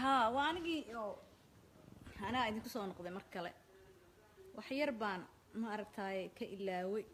haa waa anigii oo anaa idinku soo noqday mar kale wax yar baan ma aragtaaye ka ilaaway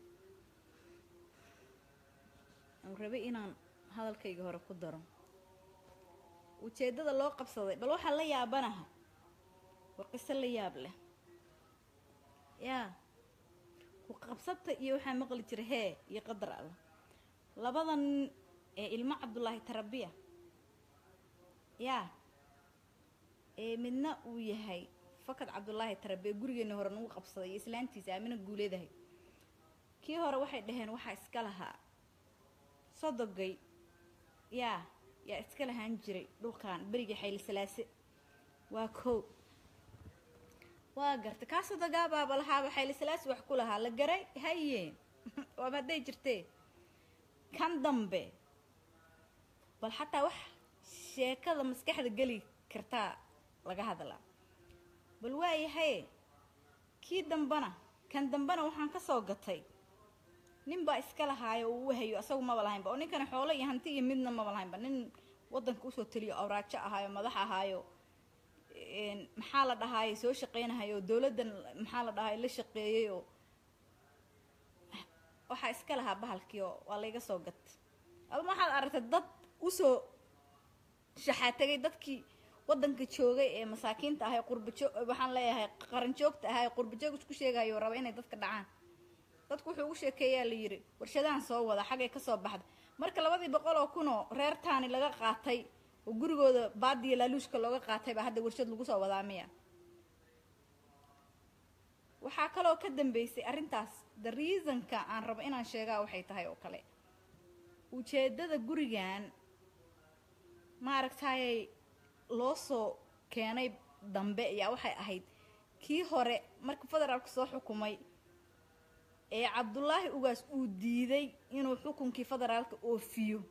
oo rabay inaan hadalkayga hore ku daro ujeeddada loo qabsaday bal waxaa la yaabanaha war qiso la yaab leh yaa ku qabsata iyo waxaa maqli jira hee iyo qadar alla labada nin ee ilmo cabdulaahi tarabiya yaa ee midna uu yahay fakad cabdulaahi tarabiya gurigeena hore nagu qabsaday iyo islaantiisa aamina guuleedahay kii hore waxay dhaheen waxaa iska lahaa sodogay yaa yaa iska lahaan jiray dhulkan berigii xayli salaase waa kow waa garta kaa sodogaababa lahaaba xayli salaase wax ku lahaa la garay haye waaba hadday jirtee kan dambe bal xataa wax sheekada maskaxda geli kartaa laga hadlaa bal waayahaye kii dambana kan dambena waxaan ka soo gatay nin baa iska lahaayo oo u wahayo asagu maba lahaynba oo ninkana xoolo iyo hanti iyo midna maba lahaynba nin wadanka usoo taliyo awraajo ahaayo madax ahaayo maxaa la dhahaaye soo shaqeynahayo oo dowladdan maxaa la dhahaay la shaqeeyey oo waxaa iska lahaa bahalkii oo waa layga soo gat adama waxaad aragtay dad usoo shaxaatagay dadkii wadanka joogay ee masaakiinta ahay qurbajoog waxaan leeyahay qaranjoogta ahay qurbajoog isku sheegayo raba inay dadka dhacaan dadku wuxuu ugu sheekeeyaa la yidhi warshadahan soo wada xaggay kasoo baxda marka labadii boqol oo kunoo reer taani laga qaatay oo gurigooda baadiya laaluushka looga qaatay baa hadda warshad lagu soo wadaa miya waxaa kaloo ka dambeysay arrintaas the reasonka aan rabo inaan sheegaa waxay tahay oo kale ujeedada gurigan maaragtayay loo soo keenay dambe ayaa waxay ahayd kii hore marka federaalka soo xukumay ee cabdulaahi ugaas uu diiday inuu xukunkii federaalka oofiyo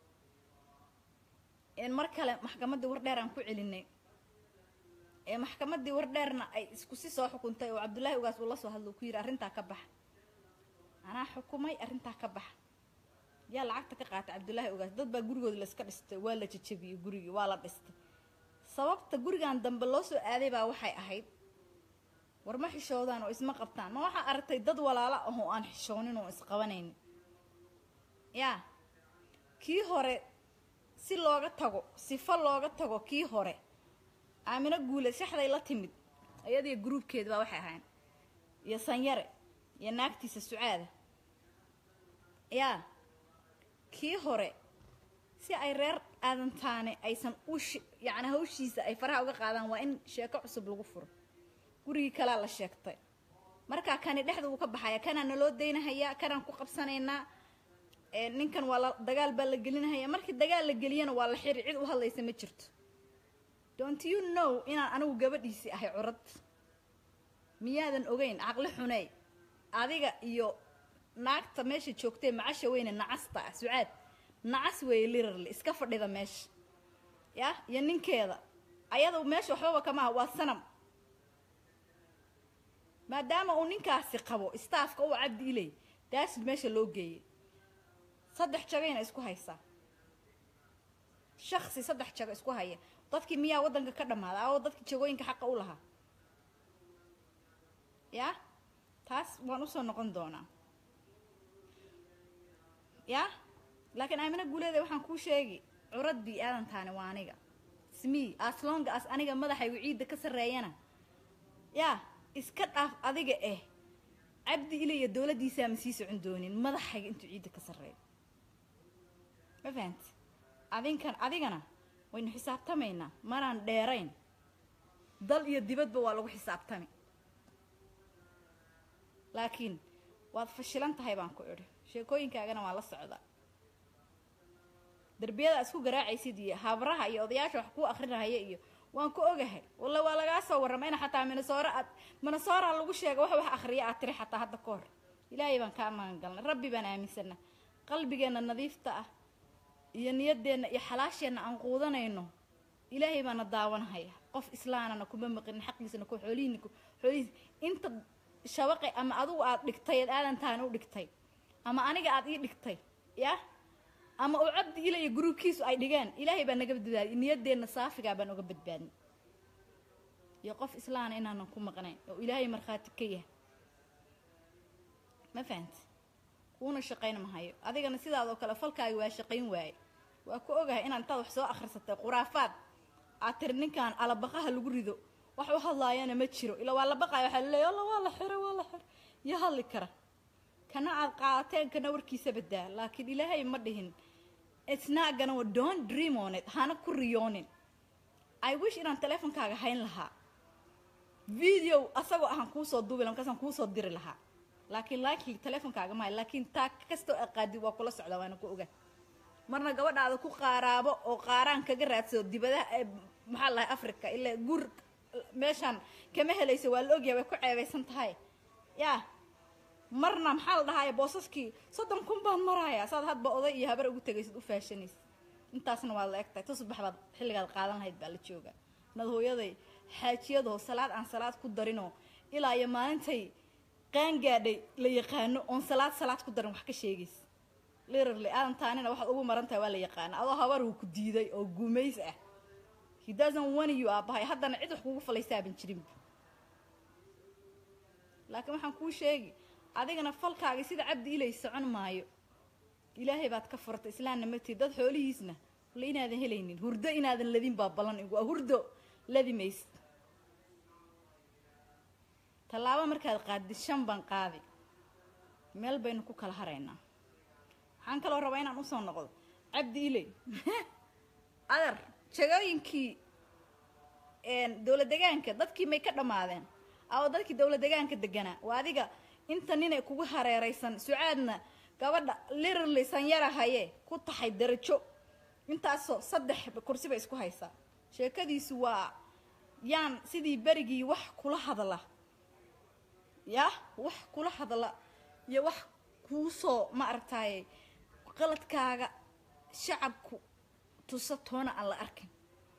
mar kale maxkamaddii wardheer aan ku celinay ee maxkamaddii wardheerna ay isku si soo xukuntay oo cabdulaahi ugaas uu la soo hadlo ku yidhi arrintaa ka baxa anaa xukumay arrintaa ka baxa yaa lacagta ka qaatay cabdulaahi ugaas dad baa gurigooda layska dhistay waa la jajabiyey gurigii waa la dhistay sababta gurigan dambe loo soo aaday baa waxay ahayd war ma xishoodaan oo isma qabtaan ma waxaa aragtay dad walaalo ah oo aan xishoonin oo isqabanaynin yaa kii hore si looga tago sifo looga tago kii hore aamino guule shaxday la timid iyadiyo gruubkeeda baa waxay ahayn iyo sanyare iyo naagtiisa sucaada yaa kii hore si ay reer aadantaane aysan u yacni hawshiisa ay faraha uga qaadaan waa in sheeko cusub lagu furo gurigii kalaa la sheegtay markaa kani dhexda wuu ka baxaya kanaa naloo daynahayaa kanaan ku qabsanaynaa ninkan waa la dagaal baa la gelinahaya markii dagaal la geliyana waa la xiri cid u hadlaysa ma jirto don't you know inaan anigu gabadhiisii ahay curad miyaadan ogeyn caqli xuney adiga iyo naagta meesha joogtee macasha weyne nacasta ah sucaad nacas weeye lirarly iska fadhida meesha yah iyo ninkeeda ayada meesha waxbaba kamaha waa sanam maadaama uu ninkaasi qabo staafka uu cabdi iley daasid meesha loo geeyay saddex jagayna isku haysaa shaksi saddex jago isku haya dadkii miyaa waddanka ka dhammaaday oo dadkii jagooyinka xaqa u lahaa yaa taas waan usoo noqon doonaa yaa laakiin aamina guuleeda waxaan kuu sheegi curaddii aadantaani waa aniga smii aslonga as aniga madaxaygu ciidda ka sarreeyana yaa iska dhaaf adiga eh cabdi ile iyo dowladdiisaa ma sii socon doonin madaxayga intuu ciidda ka sarreeyo ma fahanti adinkan adigana waynu xisaabtamaynaa manaan dheerayn dal iyo dibadba waa lagu xisaabtami laakiin waad fashilan tahay baan ku idhi sheekooyinkaagana waan la socdaa derbiyada isku garaacaysid iyo habraha iyo odayaasha wax kuu akrinahaya iyo waan ku ogahay walla waa lagaa soo warrama ina xataa minasoora aad minasoora lagu sheega wax wax akhriya aad tiri xataa hadda ka hor ilaahay baan kaa magan galnay rabbi baan aaminsana qalbigeenna nadiifta ah iyo niyadeenna iyo xalaasheenna aan quudanayno ilaahay baana daawanahaya qof islaanana kuma maqinin xaqiisana ku xoolihiina xoolihiis inta shabaqay ama adugu aad dhigtay ad aadantaani u dhigtay ama aniga aad ii dhigtay yah ama uu cabdi ila iyo gruubkiisu ay dhigeen ilaahay baa naga badbaadiy niyadeenna saafigaa baan uga badbaadin iyo qof islaana inaanan ku maqnayn oo ilaahay markhaati ka yahay ma fahanti kuuna shaqayn mahayo adigana sidaadoo kale falkaaga waa shaqayn waaye waa ku ogahay inaad intaad wax soo akhrisatay khuraafaad aad tiri ninkan alabaqaha lagu rido wax u hadlaayana ma jiro ilaa waa la baqaya waxaa laleeya alla waa la xiro waa la xiro iyo hadli kara kana aad qaadateen kana warkiisa badaa laakiin ilaahay ma dhihin isnaagana wa don't dream on it hana ku riyoonin i wish inaan teleefonkaaga hayn lahaa video asagoo ahaan kuusoo duubi laha markaasaan kuusoo diri lahaa laakiin likely teleefonkaaga mahay laakiin taa kastoo aqaadi waa kula socda waana ku oga marna gabadhaada ku qaaraabo oo qaaraan kaga raadsado dibadaha ee maxaa lahay africa ilaa gur meeshaan kama helayso waa la ogyahay way ku ceebaysan tahay yaa marna maxaa la dhahaaya boosaskii soddon kun baan maraaya saad hadba oday iyo habar ugu tegaysid u faashanaysa intaasna waad la egtahay tusbax baad xilligaad qaadan lahayd baa la jooga nad hooyaday xaajiyadoo salaad aan salaad ku darinoo ilaa iyo maalintay qaangaadhay la yaqaano oon salaad salaad ku darin wax ka sheegaysa lirarly aadan taanina waxaad ugu maran tahay waa la yaqaana adoo habar uu ku diiday oo gumays ah he doesn't want you aabahay haddana cid wax kugu falaysaaban jirinba laakiin waxaan kuu sheegi adigana falkaagi sida cabdi ilay socon maayo ilaahay baad ka furtay islaamna matid dad xoolihiisna walla inaadan helaynin hurdo inaadan ladin baa ballan igu ah hurdo ladi maysid tallaabo markaad qaadid shan baan qaadi meel baynu ku kala haraynaa waxaan kaloo rabaa inaan usoo noqdo cabdi iley adar jagooyinkii dowla degaanka dadkii may ka dhammaadeen awo dadkii dowla degaanka deganaa waa adiga inta ninay kugu hareeraysan sucaadna gabadha lirarly sanyara haye ku taxay darajo intaasoo saddex kursi bay isku haysaa sheekadiisu waa yaan sidii berigii wax kula hadla yah wax kula hadla iyo wax kuusoo ma aragtaaye qaladkaaga shacabku tusa toona aan la arkin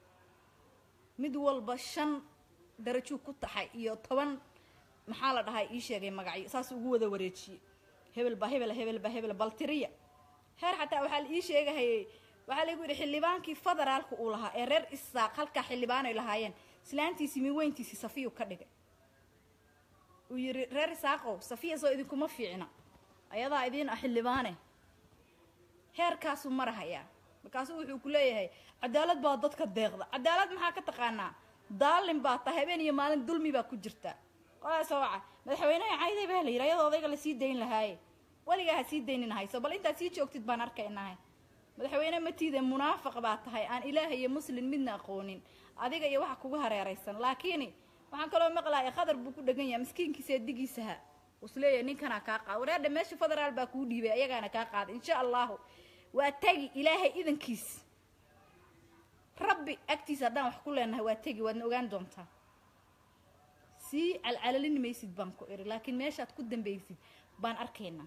mid walba shan darajuu ku taxay iyo toban maxaa la dhahay ii sheegay magacyo saas ugu wada wareejiyey hebel baa hebel hebel baa hebel baltiriya heer xataa waxaa la ii sheegahayay waxaa lagu yidhi xildhibaankii federaalka uu lahaa ee reer isaaq halkaa xildhibaanay lahaayeen islaantiisii miweyntiisii safiyu ka dhigay uu yidhi reer isaaqow safiya soo idinkuma fiicna ayadaa idiin ah xildhibaane heerkaasuu marahayaa markaasuu wuxuu ku leeyahay cadaalad baa dadka deeqda cadaalad maxaa ka taqaanaa daalin baa ta habeen iyo maalin dulmi baa ku jirta qolaasoo waca madaxweyneha cayday baa la yidhi ayadoo odayga lasii dayn lahaaye weligaa ha sii daynin hayso bal intaad sii joogtid baan arkaynahay madaxweyne matiide munaafiq baa tahay aan ilaah iyo muslim midna aqoonin adiga iyo waxa kugu hareeraysan laakiin waxaan kaloo maqlaaya khadar buu ku dhegan yahay miskiinkiisa digiisaha usleeyahay ninkanaa kaa qaada wareerdha meesha federaal baa kuu dhiibay ayagaana kaa qaada insha allahu waa tegi ilaahay idankiis rabbi agtiisa haddaan wax ku leenahay waa tegi waadna ogaan doontaa sii calcalalin maysid baan ku iri laakiin meeshaad ku dambaysid baan arkaynaa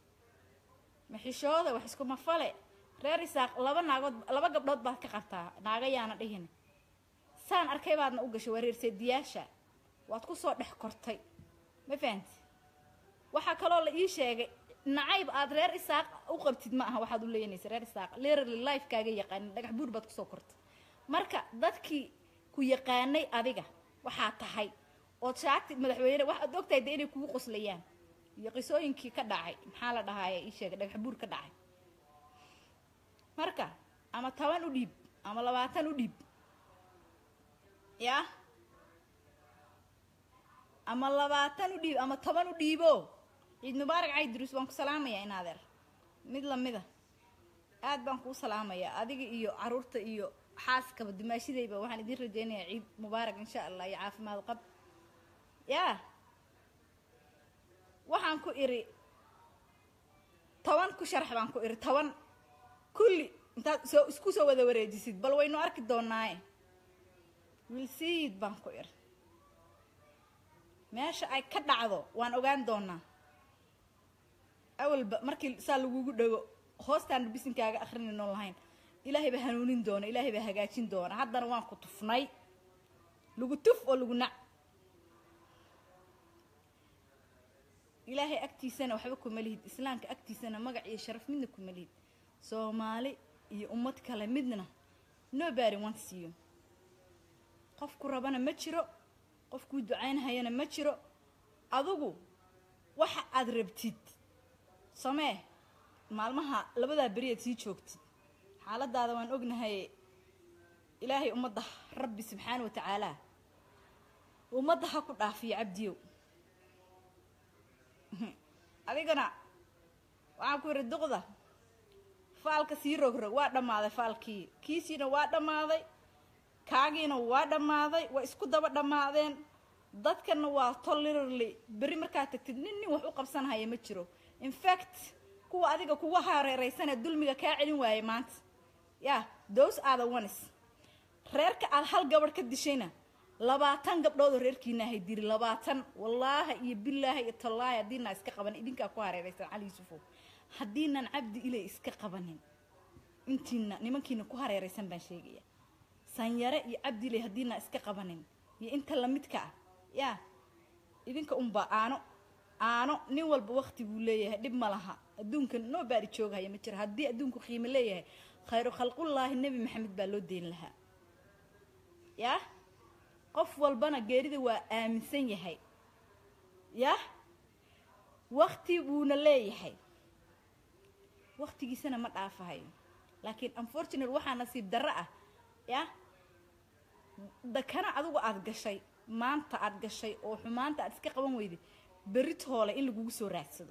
maxishooda wax iskuma fale reer isaaq laba naagood laba gabdhood baad ka qabtaa naaga yaana dhihin saan arkay baadna u gashay waa reerseediyaasha waad ku soo dhex kortay ma fahanti waxaa kaloo la ii sheegay nacayb aad reer isaaq u qabtid ma aha waxaad u leeyanaysa reer isaaq literally lifekaaga yaqaanin dhagax buur baad kusoo kortay marka dadkii ku yaqaanay adiga waxaa tahay ood shaagti madaxweyne waxaad ogtahay de inay kugu qoslayaan iyo qisooyinkii ka dhacay maxaa la dhahaaya ii sheegay dhagax buur ka dhacay marka ama toban u dhiib ama labaatan u dhiib yah ama labaatan u dhiib ama toban u dhiibo ciid mubaarak caydiruus baan ku salaamayaa in adeer mid lamida aad baan kuu salaamayaa adiga iyo caruurta iyo xaaskaba dumaashidayba waxaan idiin rajeynayaa ciid mubaarak insha allah iyo caafimaad qab yaa waxaan ku iri toban ku sharax baan ku iri toban kulli intaad soo isku soo wada wareejisid bal waynu arki doonaaye wilsiid baan ku iri meesha ay ka dhacdo waan ogaan doonaa awalba markii saa lagugu dhago hoostaan bisinkaaga akrinaynoon lahayn ilaahay baa hanuunin doona ilaahay baa hagaajin doona haddana waan ku tufnay lagu tuf oo lagu nac ilaahay agtiisana waxba kuma lihid islaamka agtiisana magac iyo sharaf midna kuma lihid soomaali iyo ummad kale midna nobody wants you qofku rabana ma jiro qofkuu ducaynhayana ma jiro adigu waxa aad rabtid samee maalmaha labadaa beriyaad sii joogtid xaaladaada waan ognahay ilaahay ummadda rabbi subxaana wa tacaalaa ummadda ha ku dhaafiyo cabdiyow adigana waxaan ku yidhi duqda faalka sii rogrog waa dhammaaday faalkii kiisiina waa dhammaaday kaagiina waa dhammaaday waa isku daba dhammaadeen dadkana waa tolerarly berri markaad tagtid nin nin wax u qabsanhaya ma jiro infact kuwa adiga kuga hareeraysanee dulmiga kaa celin waayay maanta yaa those are the ones reerka aad hal gabadh ka dishayna labaatan gabdhoodoo reerkiina ahay diri labaatan wallaaha iyo bilaaha iyo tallaahi haddiinaa iska qabanin idinkaa ku hareeraysan cali yuusufow haddiinan cabdi ilay iska qabanin intiina nimankiina ku hareeraysan baan sheegaya sanyare iyo cabdi ilay haddiinaa iska qabanin iyo inta lamidka ah yaa idinka unbaa aano aano nin walba wakti buu leeyahay dhib ma laha adduunka noo baari jooghaya ma jiro haddii adduunku qiimo leeyahay khayru khalqullaahi nebi maxamed baa loo deyn lahaa yaa qof walbana geerida waa aaminsan yahay yah wakti buuna leeyahay waktigiisana ma dhaafahayo laakiin unfortunate waxaa nasiib darro ah yah dakana adigu aada gashay maanta aada gashay oo xumaanta aad iska qaban weyday berrit hoole in lagugu soo raadsado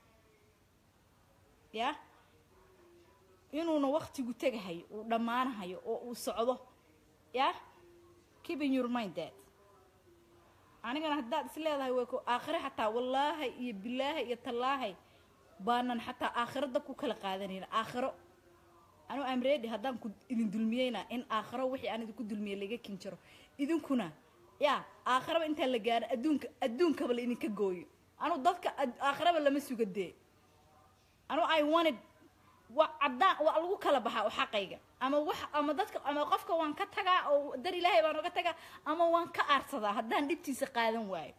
yah inuuna waktigu tegahayo uu dhammaanahayo oo uu socdo yah keeping your mind that anigana haddaad is leedahay way ku aakhire xataa wallaahi iyo bilaahi iyo tallaahay baanan xataa aakhirada ku kala qaadanayna aakhiro anuu amreedi haddaan ku idin dulmiyeyna in aakhiro wixii aan idinku dulmiyey laga kin jaro idinkuna yaa aakhiraba intaan la gaaro adduunka adduunkaba la idinka gooyo anuu dadka aakhiraba lama suga dee anuu i wanted wa caddaan waa lagu kala baxaa oo xaqayga ama wax ama dadka ama qofka waan ka tagaa oo dar ilaahay baan oga tagaa ama waan ka aarsadaa haddaan dhibtiisa qaadan waayo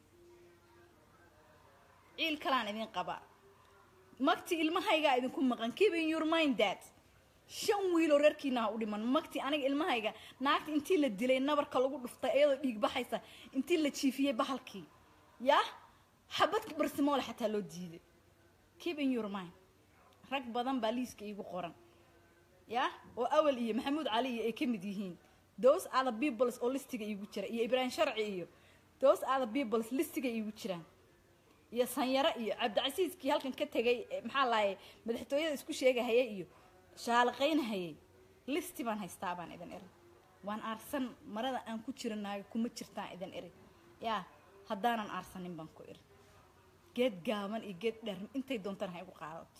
ciil kalaan idin qabaa magti ilmahaygaa idinku maqan keeping your mind that shan wiiloo reerkiina ha u dhiman magti aniga ilmahayga naagta intii la dilay nabarka lagu dhuftay iyadoo dhiig baxaysa intii la jiifiyey bahalkii yah xabadka barsimoole xataa loo diiday keeping your mind rag badan baa liiska iigu qoran yah oo awal iyo maxamuud cali iyo ay ka mid yihiin those are the peoples oo listiga iigu jira iyo ibraahim sharci iyo those are the peoples listiga iigu jiraan iyo sanyaro iyo cabdicasiiskii halkan ka tegay maxaa lahaye madaxtooyada isku sheegahayay iyo shaalaqaynhayay listi baan haystaa baan idin iri waan aarsan marada aan ku jiranaayo kuma jirtaan idin iri yaa haddaanan aarsanin baan ku iri geed gaaban iyo geed dheer intay doontaan ha igu qaadato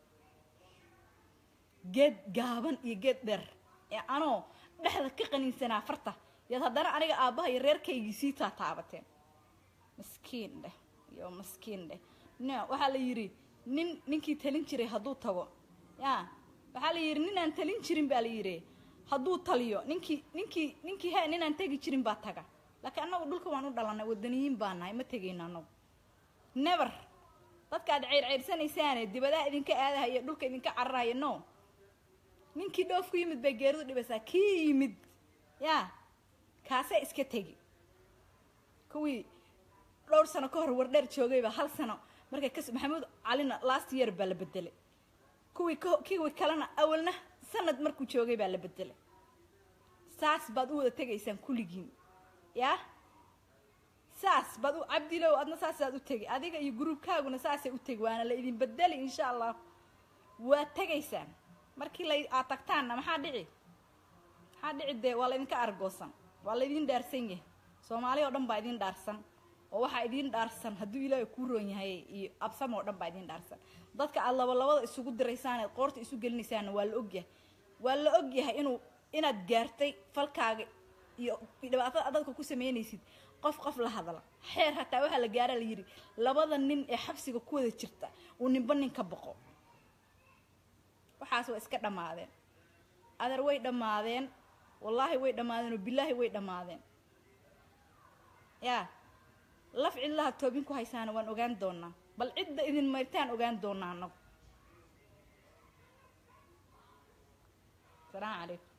geed gaaban iyo geed dheer ee anoo dhexda ka qaniinsanaa farta yaad haddana aniga aabbaha iyo reerkaygii sii taataabateen maskiin dheh iyo maskiin dheh no waxaa la yidhi nin ninkii talin jiray hadduu tago yaa waxaa la yidhi ninaan talin jirin baa la yidhi hadduu taliyo ninkii ninkii ninkii he ninaan tegi jirin baa taga laakiin annagu dhulka waan u dhalanay wadaniyiin baa nahay ma tegayno annagu never dadka aad ceyrceyrsanaysaane dibadaha idinka aadahaya dhulka idinka cararhaya no ninkii dhoof ku yimid bay geeridu dhibaysaa kii yimid yaa kaasee iska tegi kuwii dhowr sano ka hor wardheer joogayba hal sano markay kas maxamuud calina last year baa la bedelay kuwii kuwii kalena awalna sanad markuu joogay baa la bedelay saas baad u wada tegaysaan kulligiin yaa saas baad u cabdilow adna saasaad u tegi adiga iyo gruubkaaguna saasay u tegi waana la idin bedeli insha allah waad tegaysaan markii la aad tagtaanna maxaa dhici maxaa dhici dee waa laydinka argoosan waa laydin dhaarsan yahay soomaali oo dhan baa idin dhaarsan oo waxaa idiin dhaarsan hadduu ilaahay kuu roon yahay iyo absam oo dhan baa idiin dhaarsan dadka aad labalabada isugu diraysaan eed qoorta isu gelinaysaanna waa la ogyahay waa la ogyahay inuu inaad gaartay falkaaga iyo dhibaatada dadka ku sameynaysid qof qof la hadla xeer hataa waxaa la gaara la yidhi labada nin ee xabsiga ku wada jirta uu ninba nin ka boqo waxaas waa iska dhammaadeen adeer way dhammaadeen wallaahi way dhammaadeen oo bilaahi way dhammaadeen yaa laf cidlaha toobin ku haysaana waan ogaan doonaa bal cidda idin mayrtaan ogaan doonaa anagu salaamu calaykum